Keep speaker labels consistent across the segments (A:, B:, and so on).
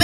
A: obe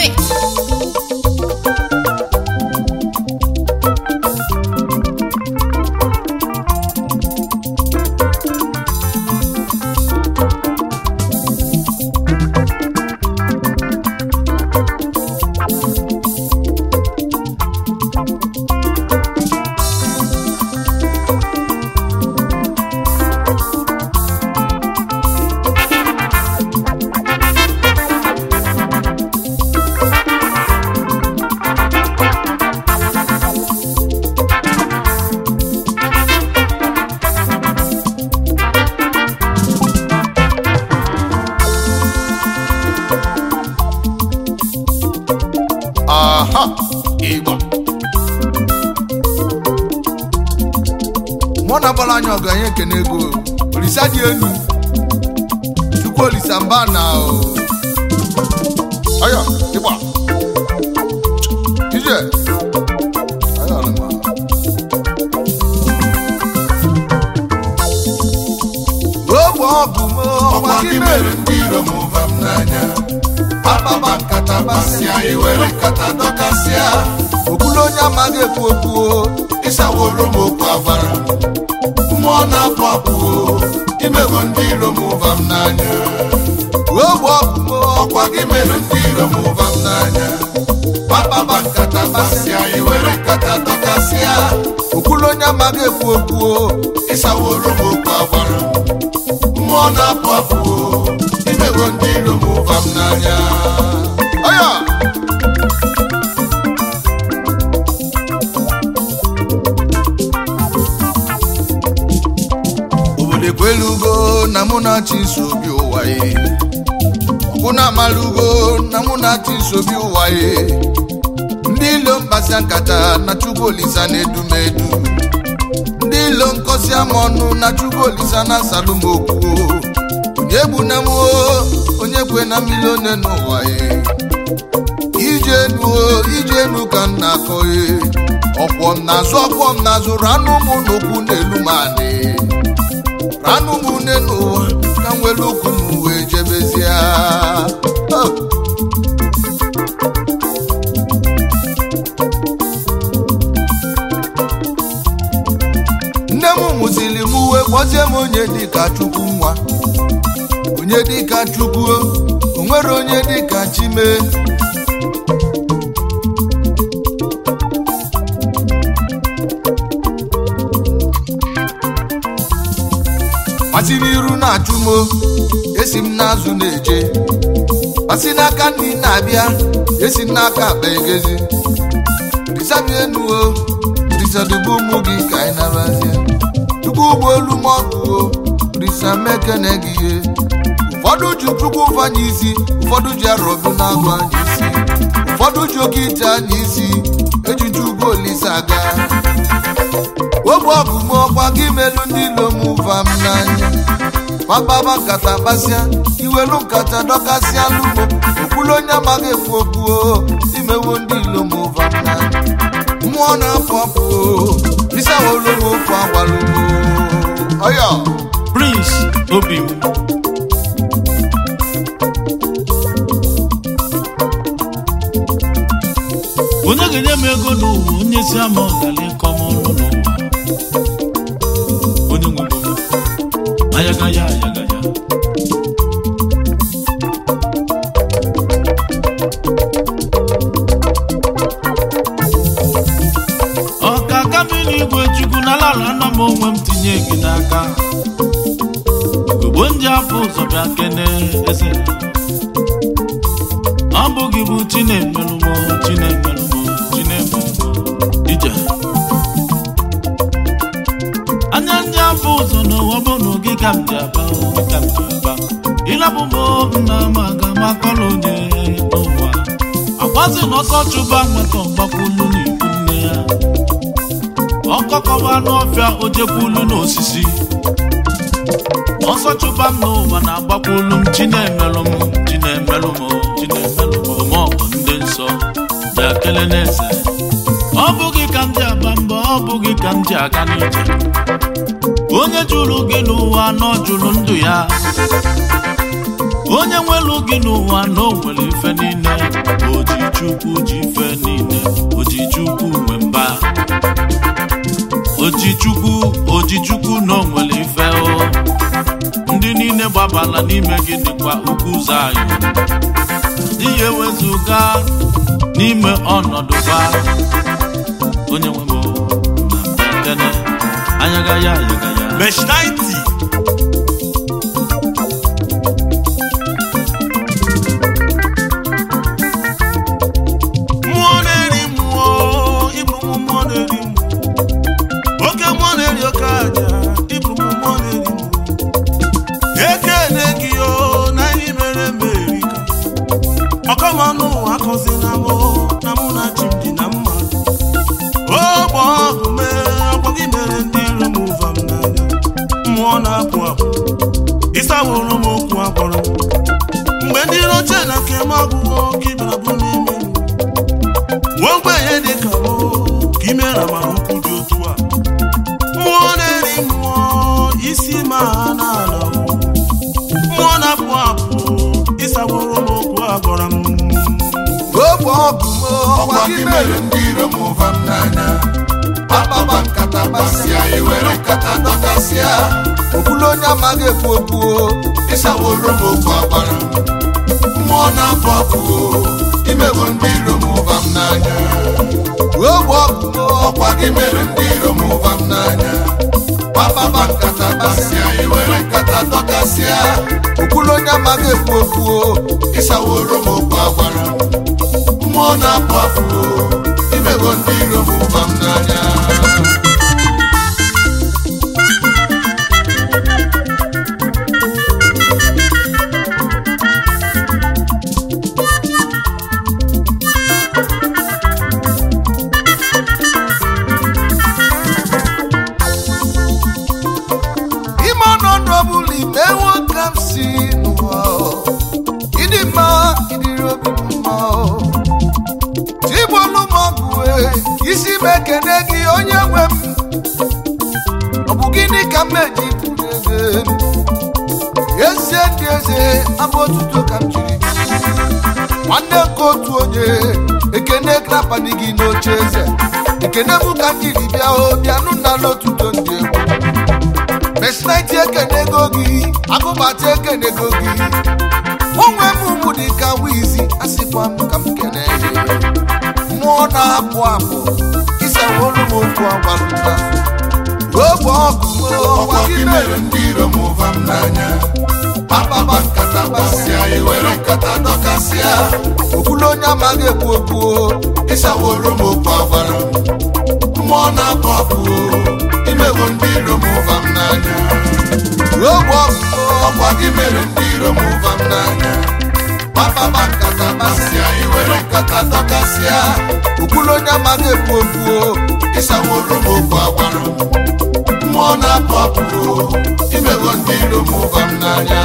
B: aha ịgba mụ na gbara anya ọgụ anyị ekene ego olisa dị elu chukwu olisa mba na o aya ịgba ije aya ọlụma ogbe ọgụ m ọgba gị mere ndị iro m ụva m n'anya akpaba nkata basịa iwere nkata dọkasịa okwulu onye amaghị ekwu okwu o, ịsaworo m okwu avara mmụọ na-apụ apụ o, imego ndị iro m ụva m n'anya ogbe ọgụ m ọkwa gị mere ndị iro m ụva m n'anya akpaba nkata basịa iwere nkata dọkasịa okwulu onye amaghị ekwu okwu o, ịsaworo m okwu avara mmụọ na-apụ apụ o, imego ndị iro m ụva m n'anya aya obodo ekwelugo na mụ na-achị isi obi ụwa ye ọkwụ na-amalugo na mụ na-achị isi obi ụwa ye ndị ilo mkpasịa nkata na chukwu olisa na-edu m edu ndị ilo nkọsi ama ọnụ na chukwu olisa na-asalụ m okwu onye gbu na m o, onye kwe na mmiri one n'ụwa ye ije enu o, ije enu ka m na-akọ ye ọkwọ m n'azụ ọkwọ m n'azụ ranụ m n'okwu n'elu m anị ranụ m une n'ụwa ka m were okwu m wee jebezie Oh. nne m mụziri m uwe kpọzie m onye dịka chukwu nwa onye dịka chukwu o nwere onye dịka chime masị n'iru na-achụ m o, esi m n'azụ na-eje masị n'aka nri na-abịa esi m n'aka akpa egezi risabi enu o risadubu ụmụ gị ka anyị nabazie tupu ụgbọ olu m ọkụ o risa mekene gị ihe ụfọdụ ji chukwu ụfanye isi ụfọdụ ji arọbụ na-agụ anya isi ụfọdụ ji oke ite anya isi ejiji ugwu olise aga ogbe ọgụ m ọkwa gị melu ndị ilo m ụva m n'anya gbababa nkata kpasịa iwelu nkata dọkasịa lụmo okwulu onye amaghị ekwu okwu o imewo ndị ilo m ụva m n'anya mmụọ na-apụ apụ o isawolo m okwu agwalụmo ọyọ
C: Prince Obim onye ga-enye m ego n'ụwa onye si ama ọgala ịkọ m ọnụ n'ụwa onye nwe m ayaga ya ayaga ya ọkaka m n'igwe chukwu na lara na m onwe m tinye gị n'aka ogbo ndị afọ ụzọ bịa kene eze ọ bụ gị bụ chinemelụmo chinemelụmo chinemelụmo ije anya ndị afọ ụzọ n'ụwa bụ na oge ka m ji aba oge ka m ji aba ịlabụ m nna m aga makọrọ onye n'ụwa agbazi na ọsọ chụba nweta ọgbakwulu n'ikwu nne ya ọkọkọba n'ọfịa ojekwulu n'osisi ọsọ chụba m n'ụwa na-agbakwulu m chinemelụ m chinemelụ m chinemelụ m maọbụ ndị nsọ bịa kele n'eze ọ bụghị ka m ji aba mbọ ọ bụghị ka m ji aga n'ije onye jụrụ gị n'ụwa nọ jụrụ ndụ ya onye nwelu gị n'ụwa na o nwere ife niile oji chukwu ji ife niile oji chukwu nwe mba oji chukwu oji chukwu na o nwere ife o ndị niile gbabala n'ime gị dịkwa ukwu ụzọ anyị ihe wezụga n'ime ọnọdụ gba onye nwe m o, na mbekene anyaga ya ayaga ya
A: Mesh 90 mmụọ na-eri mmụọ ịbụrụ m mmụọ na-eri mmụọ oke mmụọ na-eri oke aja ịbụrụ m mmụọ na-eri mmụọ ekene gị o na ihe mere meri ka ọkọmanụ akọzina m na mụ na chi m dị na mma ogbe ọgụ mee ọkpọ gị mere ndị iro m ụva m n'anya mmụọ na-apụ apụ ịsaworo m okwu agbọrọ mgbe ndị iro chee na nke m agwụgo ka ịbịara bụ n'ime m nwa ogbenye dị ka m ka imere amara ukwu dị otu a mmụọ na-eri mmụọ isi ma ha na-ala mmụọ na-apụ apụ ịsaworo m okwu agwara m
B: ogbe ọgụ m ọkwa gị mere ndị iro m ụva m n'anya akpaba nkata gbasịa ewere nkata dọkasịa okwulu onye amaghị ekwu okwu ịsaworo m okwu agbara mmụọ na-apụ apụ imego ndị iro m ụva m n'anya ogbe ọgụ m ọkwa gị mere ndị iro m ụva m n'anya akpaba nkata gbasịa ewere nkata dọkasịa okwulu onye amaghị ekwu okwu ịsaworo m okwu agbara mmụọ na-apụ apụ imego ndị iro m ụba m n'anya ime ọnọdụ ọbụla ime nwoke m si n'ụwa ịdị mma ịdịrị obi m mma chigbolu m ọgụ isi m ekene gị onye nwe m ọ bụ gịnị ka m eji pụrụ eze m eze ndị eze abụ otuto ka m jiri nwanne nke otu onye ekene grapani gị n'oche eze ekene bụ ka m jiri bịa o bịanụ na n'otuto ndị egwu mesinaiti ekenego gị agụbata ekenego gị onwe m ụmụ dị ka wizi asịkwa m ka m kene gị mmụọ na-apụ apụ isawolu m okwu agwarụta ogbe ọgụ m ọkwa gị mere ndị iro m ụva m n'anya akpaba nkata gbasịa ewere nkata dọkasịa okwulu onye amaghị ekwu okwu ịsaworo m okwu agwara mmụọ na-apụ apụ imego ndị iro m ụva m n'anya ogbe ọgụ ọkwa gị mere ndị iro m ụva m n'anya akpaba nkata gbasịa ewere nkata dọkasịa okwulu onye amaghị ekwu okwu ịsaworo m okwu agwara mmụọ na-apụ apụ imego ndị iro m ụva m n'anya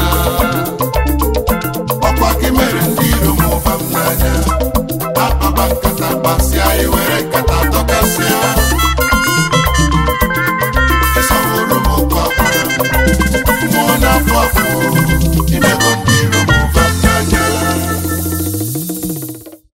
B: ọkwa gị mere ndị iro m ụva m n'anya akpaba nkata gbasịa iwe